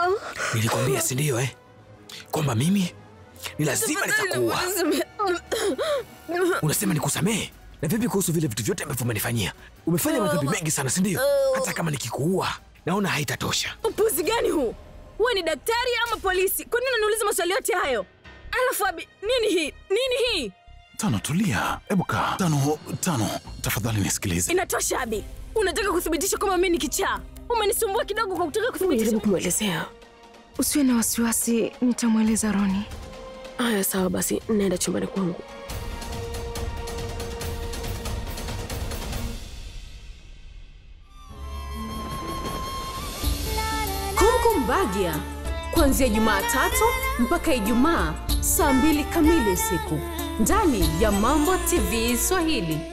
Nilikwambia si ndio eh? Kwamba mimi ni lazima nitakuua. Unasema nikusamehe? Na vipi kuhusu vile vitu vyote ambavyo umenifanyia? Umefanya madhambi mengi sana, si ndio? Hata kama nikikuua, naona haitatosha. Upuzi gani huu? Wewe ni daktari ama polisi? Kwa nini unaniuliza maswali yote hayo? Alafu Abi, nini hii? Nini hii? Tano, tulia. Hebu kaa. Tano, Tano, tafadhali nisikilize. Inatosha Abi. Unataka kuthibitisha kwamba mimi ni kichaa? Umenisumbua kidogo kwa kutaka kuthibitisha. Jaribu kumwelezea. Usiwe na wasiwasi, nitamweleza Roni. Haya, sawa basi, naenda chumbani kwangu. Kumkumbagia kuanzia Jumatatu mpaka Ijumaa saa mbili kamili usiku ndani ya Mambo TV Swahili.